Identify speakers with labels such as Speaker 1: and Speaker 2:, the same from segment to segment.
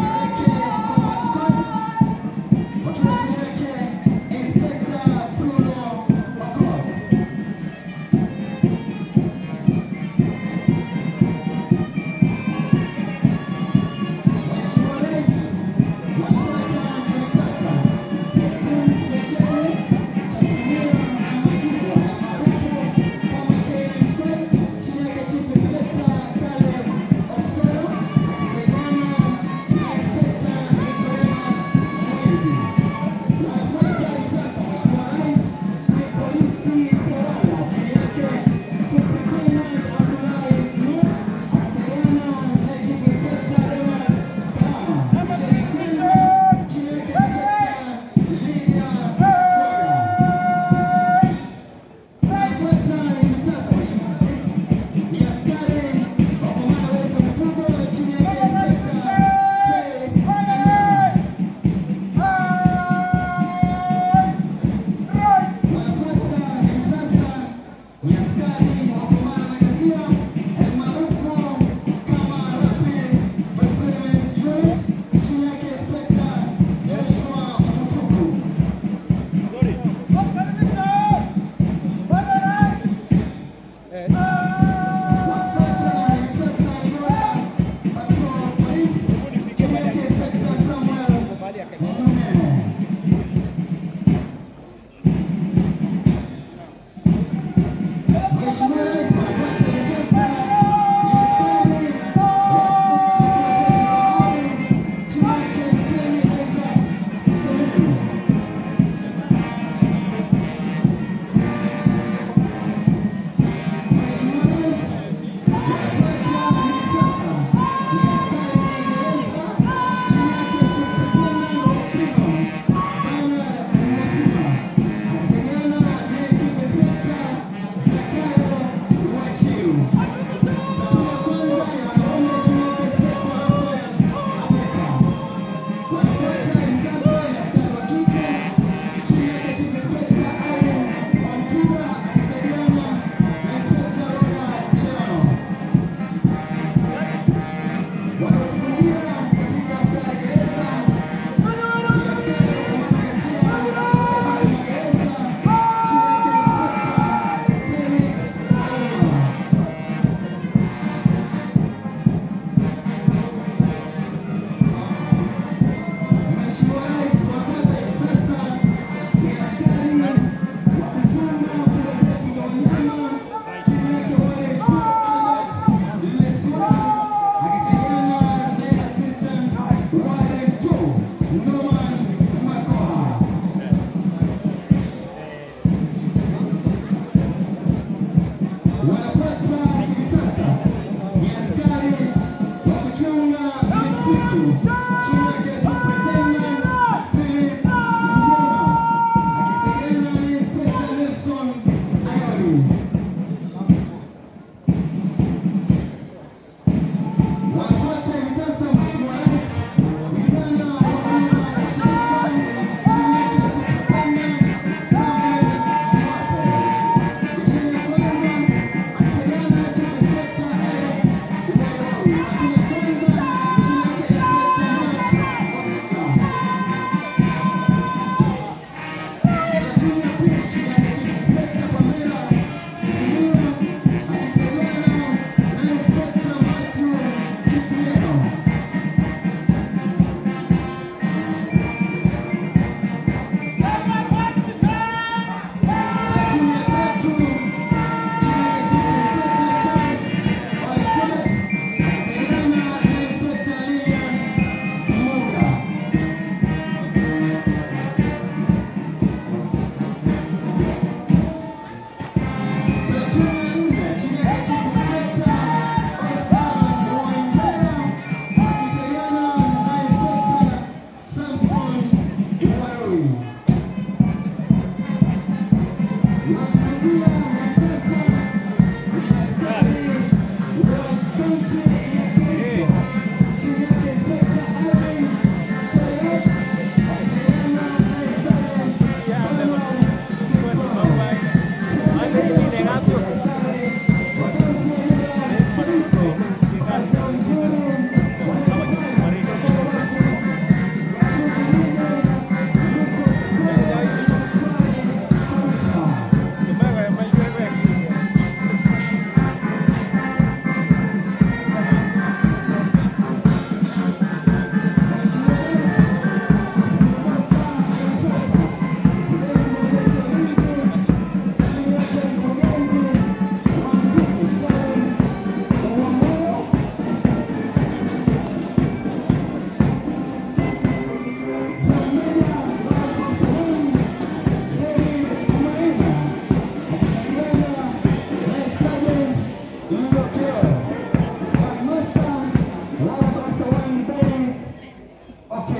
Speaker 1: Thank you.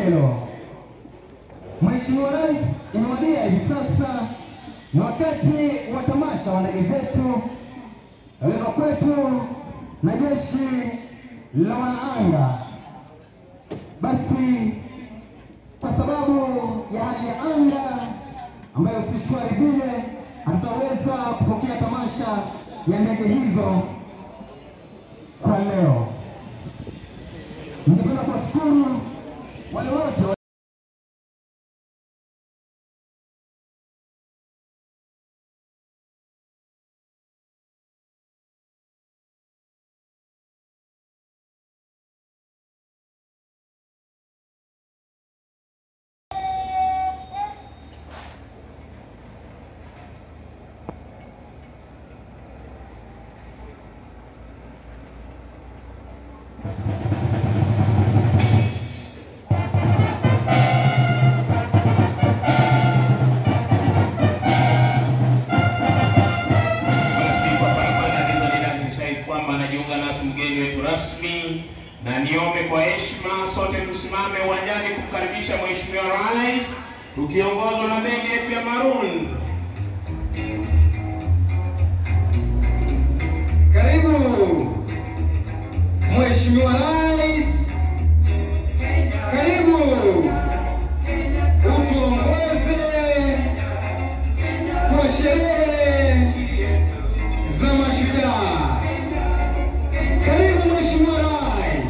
Speaker 1: hilo. Mheshimiwa Rais, imewadia hivi sasa ni wakati wa tamasha wa ndege zetu weka kwetu na jeshi la wanaanga. Basi kwa sababu ya hali ya anga ambayo si shwari vile, hatutaweza kupokea tamasha ya ndege hizo kwa leo. Ningependa kuwashukuru wale wote
Speaker 2: Basi kwa barabara nilizodai kwamba anajiunga nasi mgeni wetu rasmi, na niombe kwa heshima sote tusimame uwanjani kumkaribisha Mheshimiwa Rais tukiongozwa na bendi yetu ya Maroon.
Speaker 1: Karibu Mheshimiwa Rais, karibu utuongoze kwa sherehe za mashujaa. Karibu Mheshimiwa Rais,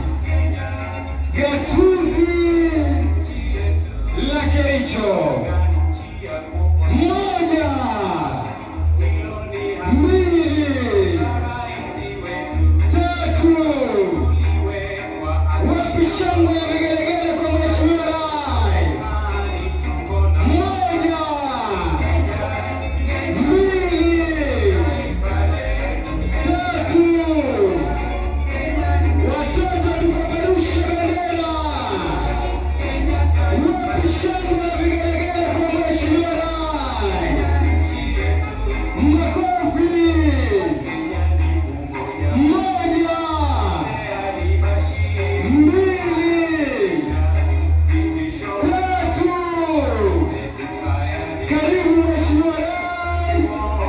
Speaker 1: gatuzi la Kericho. Moja, mbili, tatu. Wapi shangwe ya vigelegele kwa Mheshimiwa Rais? Moja, mbili, tatu. Watoto tupeperushe bendera. Wapi shangwe ya vigelegele kwa Mheshimiwa Rais? Makofi. Moja, mbili, tatu. Karibu Mheshimiwa Rais,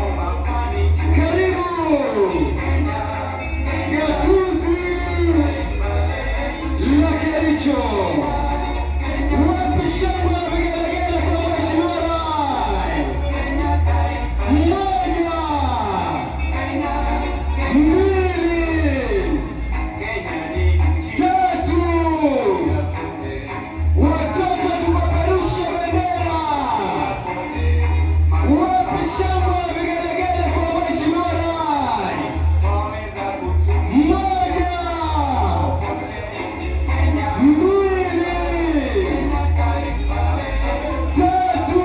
Speaker 1: karibu gatuzi la Kericho. Wapi shangwe na vigelegele kwa Mheshimiwa Rais? Moja, mbili, tatu. Watoto tupeperushe bendera. Wapi shangwe na vigelegele kwa Mheshimiwa Rais? Moja, mbili, tatu.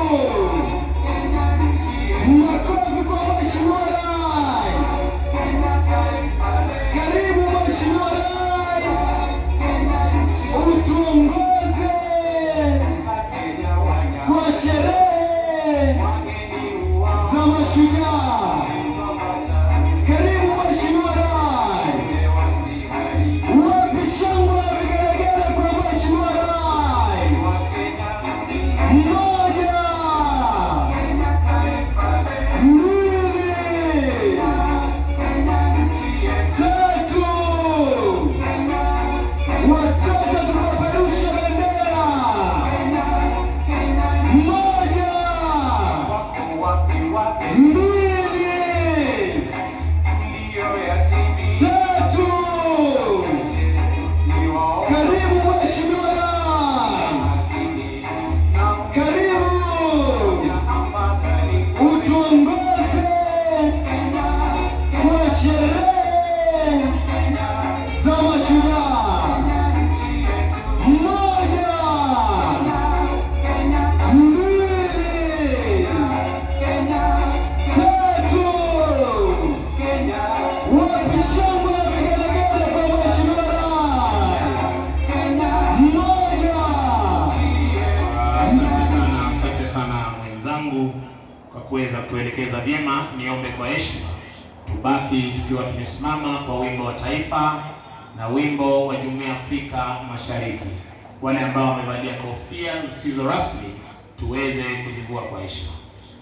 Speaker 1: Makofi kwa Mheshimiwa Rais. Karibu Mheshimiwa Rais, utuongoze kwa sherehe za mashujaa. Karibu Mheshimiwa Rais. Wapi shangwe na vigelegele kwa Mheshimiwa Rais? Moja, mbili, tatu. Watoto tupeperushe bendera. Moja, mbili, tatu. Karibu Mheshimiwa Rais. Karibu utuongoze kwa sherehe za mashujaa. Moja, mbili, tatu. Wapi shangwe na vigelegele kwa Mheshimiwa Rais? Moja.
Speaker 2: Asante sana, asante sana mwenzangu kwa kuweza kutuelekeza vyema. Niombe kwa heshima tubaki tukiwa tumesimama kwa wimbo wa taifa na wimbo wa Jumuiya ya Afrika Mashariki. wale ambao wamevalia kofia zisizo rasmi tuweze kuzivua kwa heshima.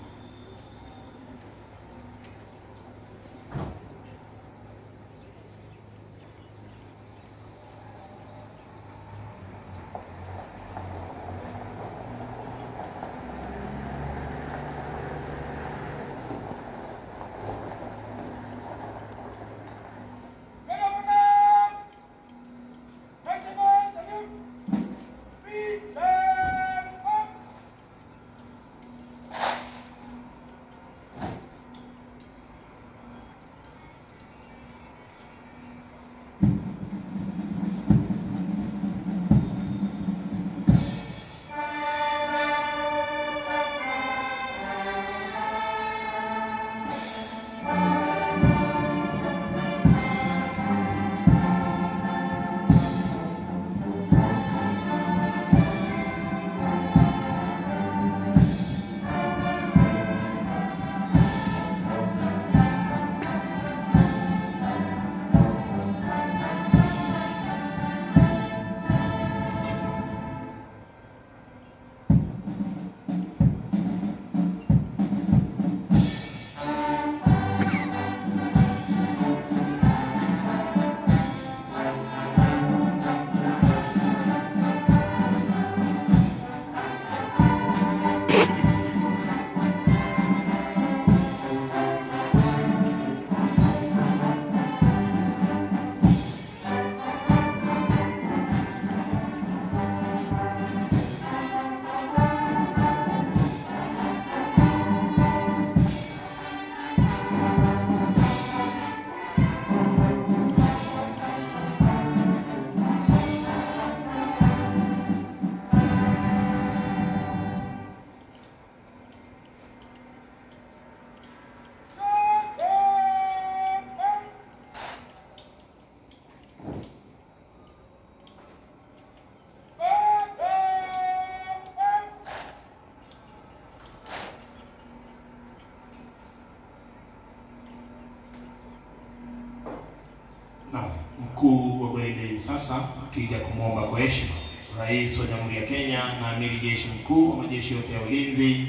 Speaker 2: Na mkuu wa gwaride sasa akija kumwomba kwa heshima Rais wa Jamhuri ya Kenya na Amiri Jeshi Mkuu wa majeshi yote ya ulinzi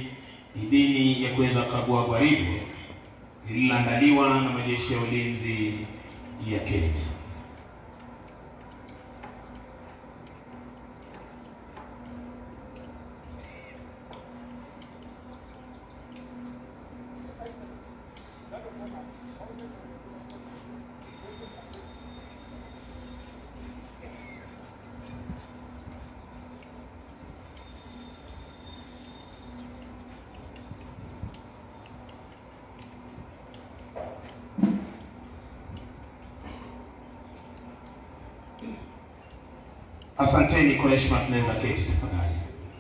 Speaker 2: idhini ya kuweza kukagua gwaride lililoandaliwa na majeshi ya ulinzi ya Kenya. Asanteni kwa heshima, tunaweza keti tafadhali.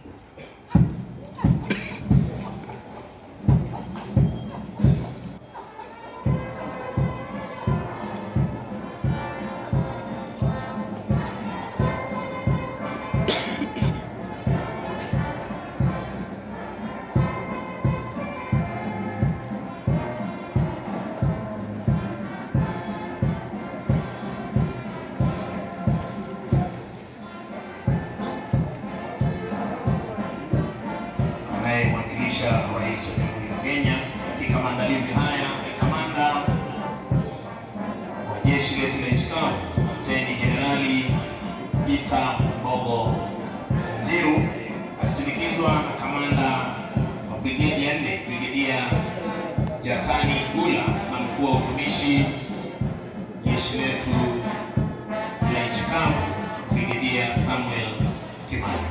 Speaker 2: anayemwakilisha rais wa Jamhuri ya Kenya katika maandalizi haya ni kamanda wa jeshi letu la nchi kavu, Luteni Jenerali Peter Mbogo Njiru akisindikizwa na kamanda wa brigedi ya nne Brigedia Jatani Gula na mkuu wa utumishi jeshi letu la nchi kavu Brigedia Samuel Kimani.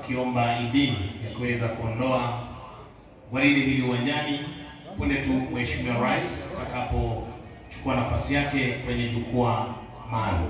Speaker 2: wakiomba idhini ya kuweza kuondoa gwaride hili uwanjani punde tu Mheshimiwa Rais atakapochukua nafasi yake kwenye jukwaa maalum.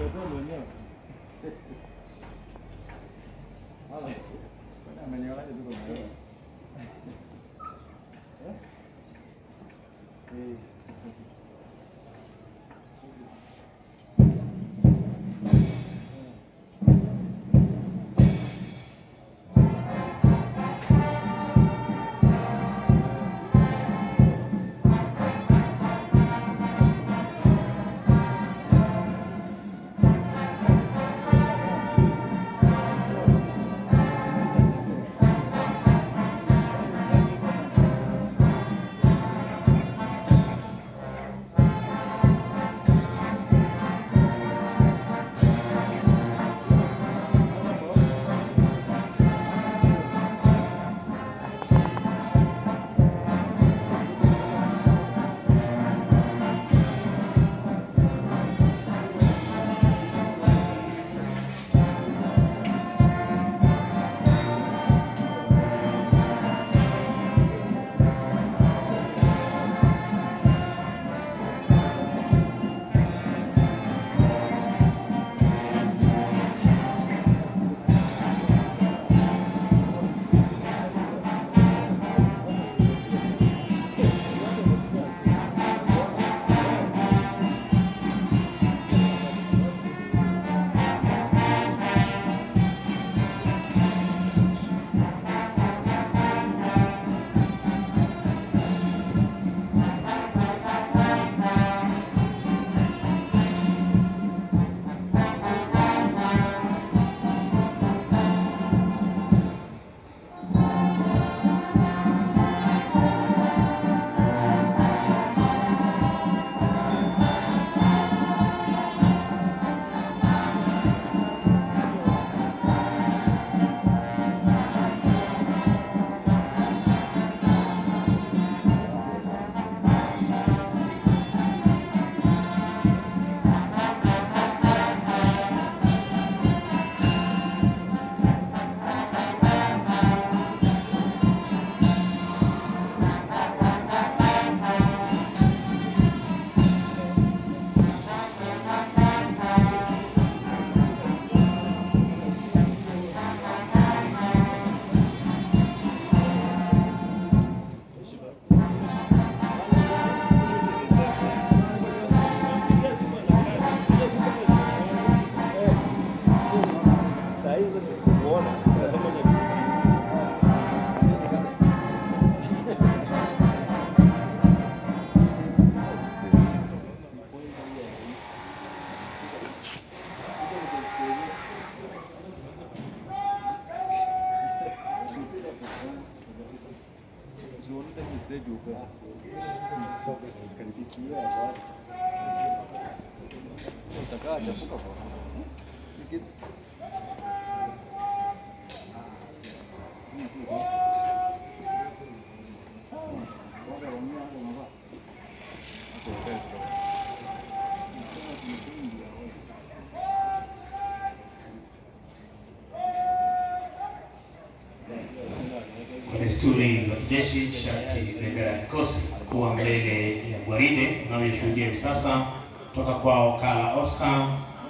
Speaker 2: Kwa desturi za kijeshi, shati bendera ya kikosi kuwa mbele ya gwaride unavyoshuhudia hivi sasa kutoka kwa wakala Osa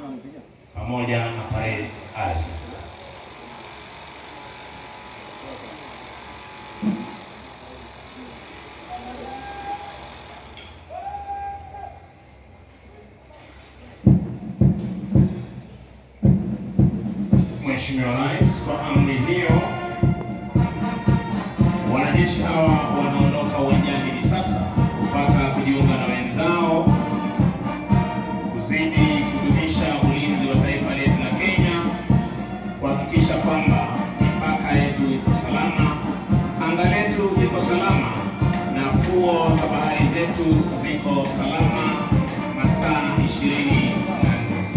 Speaker 2: pamoja na parade Alice. Mheshimiwa Rais, kwa amri hiyo wanajeshi hawa wanaondoka uwanjani hivi sasa kupata kujiunga na wenzao kuzidi kudumisha ulinzi wa taifa letu la Kenya, kuhakikisha kwamba mipaka yetu iko salama, anga letu liko salama, na fuo za bahari zetu ziko salama masaa ishirini na nne.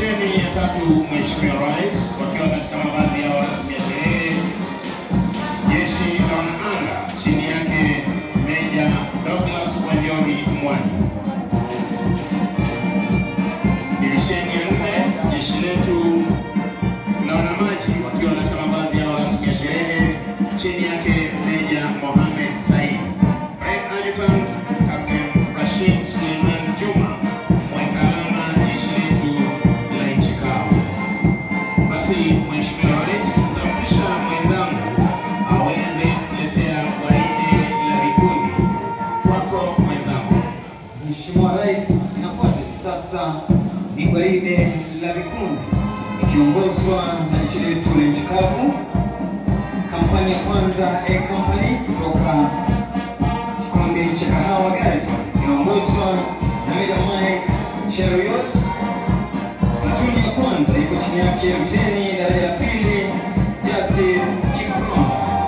Speaker 2: Divisheni ya tatu, Mheshimiwa Rais, wakiwa katika mavazi yao rasmi ya sherehe, jeshi la wanaanga chini yake Meja Douglas Wanjohi Mwani. Divisheni ya nne, jeshi letu la wanamaji wakiwa katika mavazi yao rasmi ya sherehe, chini yake Meja Mohamed Said. Red Adjutant Captain Rashid Suleiman Juma, mweka alama jeshi letu la nchi kavu. Basi Mheshimiwa Rais, tampisha mwenzangu aweze kuletea gwaride la vikundi. Kwako mwenzangu.
Speaker 1: Mheshimiwa Rais, inafuata hivi sasa ni gwaride la vikundi ikiongozwa na jeshi letu la nchi kavu. Kampani ya kwanza A Company kutoka kikundi cha kahawa Garrison inaongozwa na Meja Mike Cheruiyot. Platoon ya kwanza iko chini yake Luteni daraja la pili Justice Kiprono.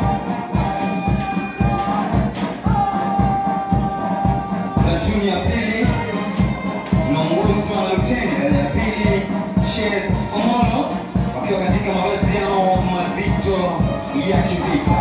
Speaker 1: Platoon ya pili inaongozwa na Luteni daraja la pili Shed Omolo wakiwa katika mavazi yao mazito ya kivita.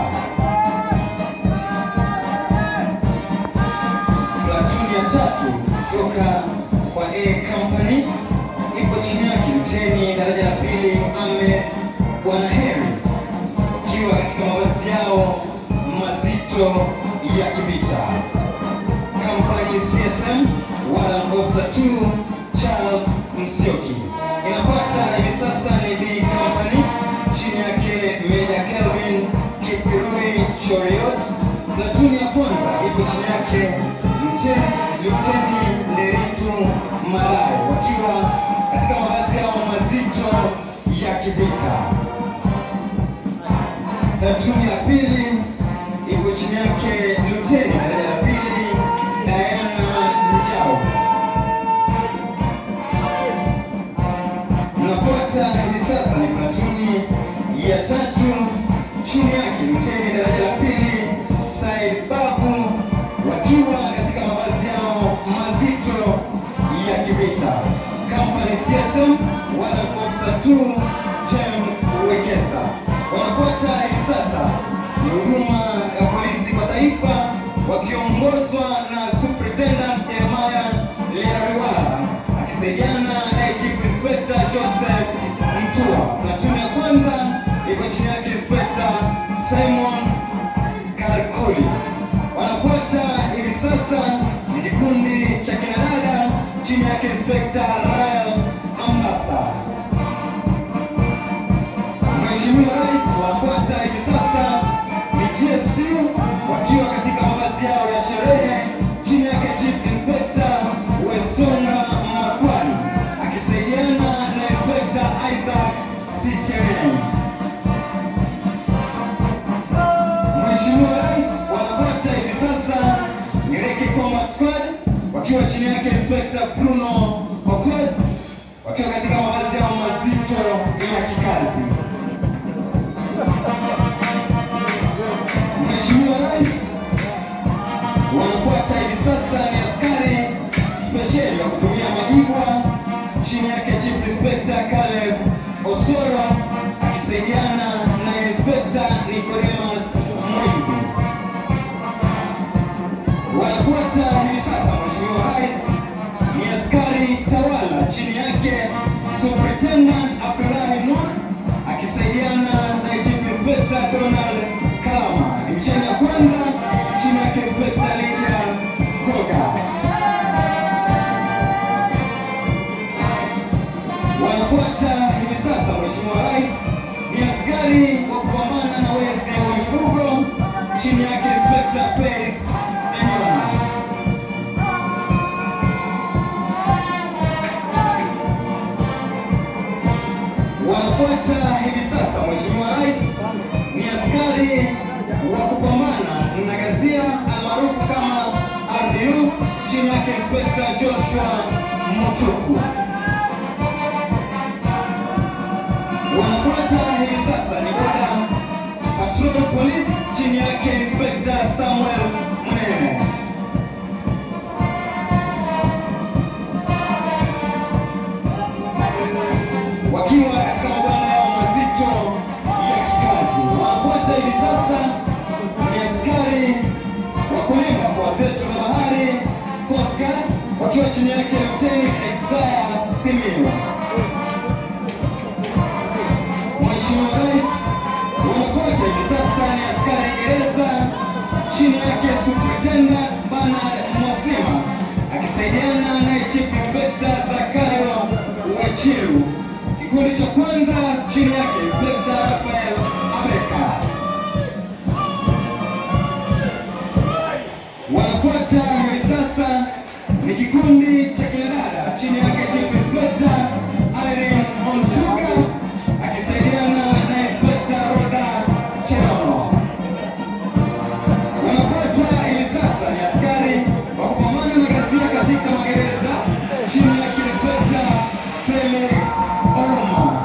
Speaker 1: Platoon ya tatu kutoka kwa A Company ipo chini yake Luteni daraja la pili Ahmed Bwana Heri wakiwa katika mavazi yao mazito ya kivita. Company CSM Warrant Officer 2 Charles Msioki. Inapata hivi sasa ni B Company chini yake Meja Kelvin Kipirui Choriot. Platoon ya kwanza ipo chini yake Luteni Luteni Nderitu Malai wakiwa katika mavazi yao mazito ya kivita. Platoon ya pili ipo chini yake Luteni daraja la pili Diana Njau. Mnafuata hivi sasa ni platuni ya tatu chini yake Luteni daraja la pili Said Babu wakiwa katika mavazi yao mazito ya kivita. Company CSM Warrant Officer 2 James Wekesa. Wanafuata hivi sasa ni huduma ya polisi kwa taifa wakiongozwa na Superintendent Jeremiah Leariwala akisaidiana na Chief Inspector Joseph Mtua. Platoon ya kwanza iko chini yake Inspector Simon Kalkuli. Wanafuata hivi sasa ni kikundi cha kinadada chini yake Inspector Rael Ambasa. Mheshimiwa Rais, wanafuata hivi sasa ni GSU wakiwa katika mavazi yao ya sherehe chini yake Chief Inspector Wesonga Makwani akisaidiana na Inspector Isaac Citian. Mheshimiwa Rais, wanafuata hivi sasa ni Reki Combat Squad wakiwa chini yake Inspector Bruno Okot wakiwa katika mavazi yao mazito ya kikazi. Mheshimiwa Rais, wanafuata hivi sasa ni askari spesheli wa kutumia majibwa chini yake Chief Inspector Caleb Osoro akisaidiana na Inspector Nicodemus Mwingi. Wanafuata hivi sasa Mheshimiwa Rais ni askari tawala chini yake Superintendent Abdullahi Nur akisaidiana na Chief Inspector Donald Kalama. Divisheni ya kwanza chini yake Inspector Lydia Koga. Wanafuata hivi sasa Mheshimiwa Rais ni askari wa kupambana na wezi wa mifugo chini yake Inspector Faith Enyona. Wanafuata hivi sasa Mheshimiwa Rais ni askari wa kupambana na gazia almaarufu kama RDU chini yake Inspector Joshua Mutuku. Wanafuata hivi sasa ni boda patrol police chini yake Inspector Samuel Mnene. wakiwa chini yake Luteni Isaya Simiyu. Mheshimiwa Rais wanakwake hivi sasa ni askari gereza chini yake Superintendent Bernard Mwasima akisaidiana naye Chief Inspector Zakayo Wachiru. Kikundi cha kwanza chini yake Inspector Rafael Abeka. Wanafuata hivi sasa ni kikundi cha kinadada chini yake Chief Inspector Irene Ontuga akisaidiana na Inspector Roda Cherono. Wanafuata hivi sasa ni askari wa kupambana na ghasia katika magereza chini yake Inspector Felix Ouma.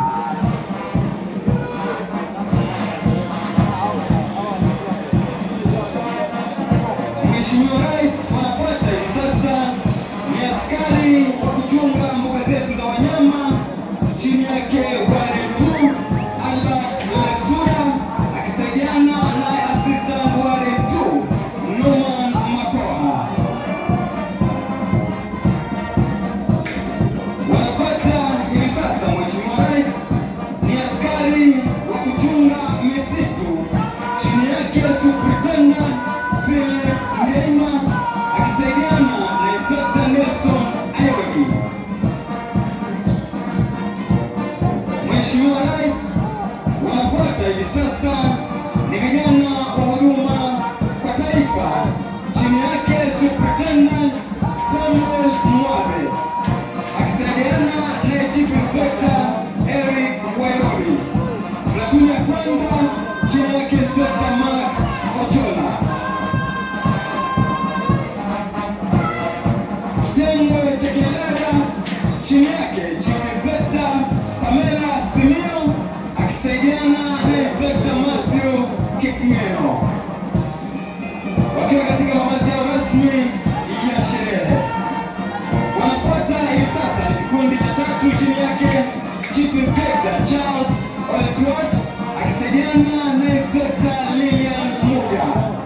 Speaker 1: Mheshimiwa Rais wanafuata hivi sasa ni askari wa kuchunga mbuga zetu za wanyama chini yake Warren 2 Albert Lesura akisaidiana na assistant Warren 2 Norman Makoha. Wanapata hivi sasa Mheshimiwa Rais ni askari wa kuchunga misitu chini yake Superintendent Philip Ndeima akisaidiana na Inspector Nelson Ayodi. Mheshimiwa Rais wanafuata hivi sasa ni vijana wa huduma kwa taifa chini yake Superintendent Samuel Mwabe akisaidiana na Chief Inspector Eric Wairobi. Platuni ya kwanza chini yake Inspector Mark Ochola. Kitengo cha kinadada chini yake Chief Inspector Pamela Simio akisaidiana na Inspector Matthew Kipngeno wakiwa katika mavazi yao rasmi ya sherehe wanafuata hivi sasa ni kikundi cha tatu chini yake Chief Inspector Charles Oltwat akisaidiana na Inspector Lilian Muga.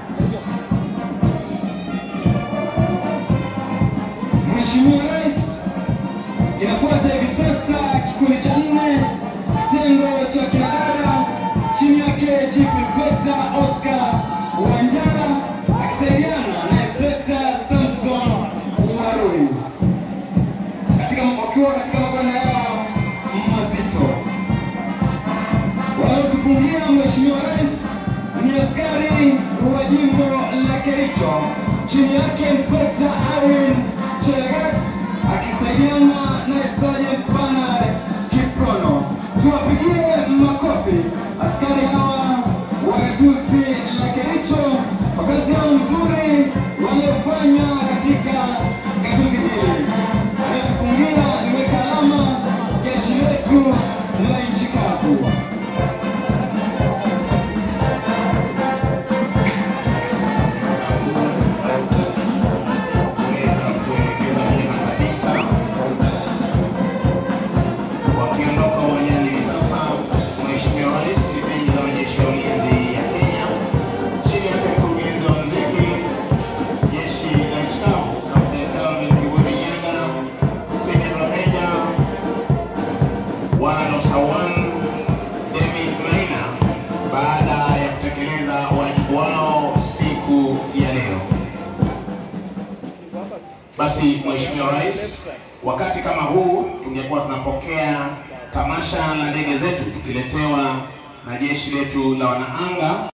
Speaker 1: Mheshimiwa Rais, inafuata hivi sasa kikundi cha nne kitengo cha kinadada chini yake Chief Inspector Oscar Wanjara akisaidiana na Inspector Samson Warui katika wakiwa katika mabwana yao mazito. Wanaotufungia Mheshimiwa Rais ni askari wa jimbo la Kericho chini yake Inspector Irene Chelagat akisaidiana na Sergeant Bernard Kiprono. Tuwapigie makofi askari hawa wa gatuzi la Kericho kwa kazi yao nzuri waliofanya katika gatuzi hili. Anayetufungia liweka alama jeshi letu la nchi kavu.
Speaker 2: kuweza kutuelekeza vyema kabisa. Wakiondoka uwanjani hivi sasa, Mheshimiwa Rais, vipindi za majeshi ya ulinzi ya Kenya chini yake mkurugenzi wa muziki jeshi la nchi kavu Kapteni Calvin Kibuye Nyaga, Senior Meja Wanosawan David Maina, baada ya kutekeleza wajibu wao siku ya leo. Basi Mheshimiwa Rais, wakati kama huu tungekuwa tunapokea tamasha la ndege zetu tukiletewa na jeshi letu la wanaanga